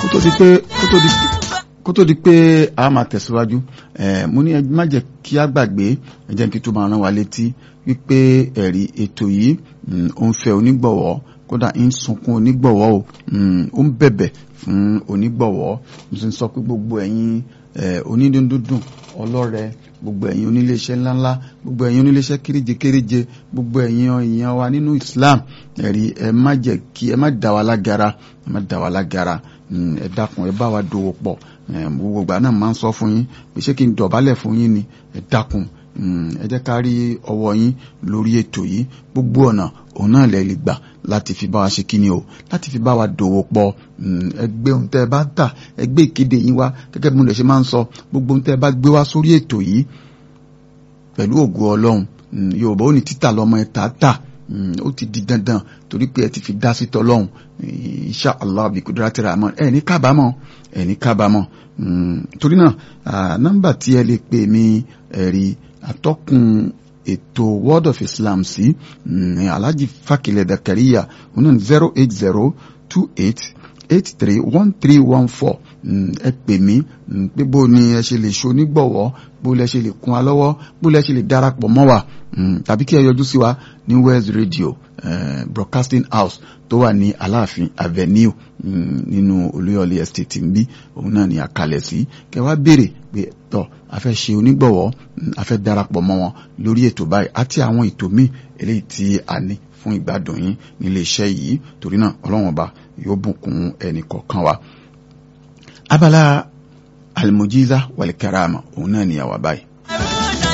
tó di pé kó tó di kó tó di pé a máa tẹ̀síwájú mo ní ẹ má jẹ́ kí a gbàgbé ẹ jẹ́ kí tó máa rán wa létí wípé ẹ̀rí ètò yìí ó ń fẹ́ onígbọ̀wọ́ kódà ń sunkún onígbọ̀wọ́ o ó ń bẹ̀bẹ̀ fún onígbọ̀wọ́ mo sì ń sọ pé gbogbo ẹ̀yin onídùndùndùn ọlọ́rẹ gbogbo ẹ̀yin oníléeṣẹ́ ńláńlá gbogbo ẹ̀yin oníléeṣẹ́ kéréje kéréje gbogbo ẹ̀yin èèyàn wa nínú Islam ẹ̀rí ẹ má jẹ́ kí ẹ má dá wa lágara ẹ má dá wa lágara ẹ dákun ẹ bá wa dòwò pọ̀ gbogbo ìgbà náà máa ń sọ fún yín pé ṣé kí n dọ̀bálẹ̀ fún yín ni ẹ dákun ẹ jẹ́ ká rí ọwọ́ yín lórí ètò yìí gbogbo ọ̀nà òun náà lè lè gbà láti fi bá wa ṣe kíni o láti fi bá wa dòwò pọ̀ ẹgbẹ́ ohun tẹ́ ẹ bá ń tà ẹgbẹ́ ìkéde yín wá gẹ́gẹ́ bí mo lè ṣe máa ń sọ gbogbo ohun tẹ́ ẹ bá gbé wá sórí ètò yìí pẹ̀lú ògo ọlọ́run yorùbá ó ní títà lọ́mọ ẹ̀ tà tà ó ti di dandan torí pé ẹ ti fi dá sí tọlọ́hun insha allah bí kudrati rahman ẹ ní kábàámọ̀ ẹ ní kábàámọ̀ torí náà nọ́mbà tí ẹ lè pè mí ẹ̀rí atọ́kùn ètò word of islam sí alhaji fakilẹ̀ dakariya oní zero eight zero two eight eight three one three one four ẹ pè mí pé bó ni ẹ ṣe lè ṣonígbọ̀wọ́ bó lẹ ṣe lè kún wa lọ́wọ́ bó lẹ ṣe lè darapọ̀ mọ́ wa tàbí kí ẹ yọjú sí wa ní west radio uh, broadcasting house tó wà ní aláàfin avenue nínú olúyọ̀lé estate nbí òun náà ni àkàlẹ̀ sí kẹ wá béèrè pé tọ́ a fẹ́ ṣe onígbọ̀wọ́ a fẹ́ darapọ̀ mọ́ wọn lórí ètò báyìí àti àwọn ètò míì eléyìí tí a ní fún ìgbádùn yín nílé iṣẹ́ yìí torí náà ọlọ́run ọba yóò bùkún ẹnì kọ̀ọ̀kan wa. abala almujiza wal karama òun náà ni àwa báyìí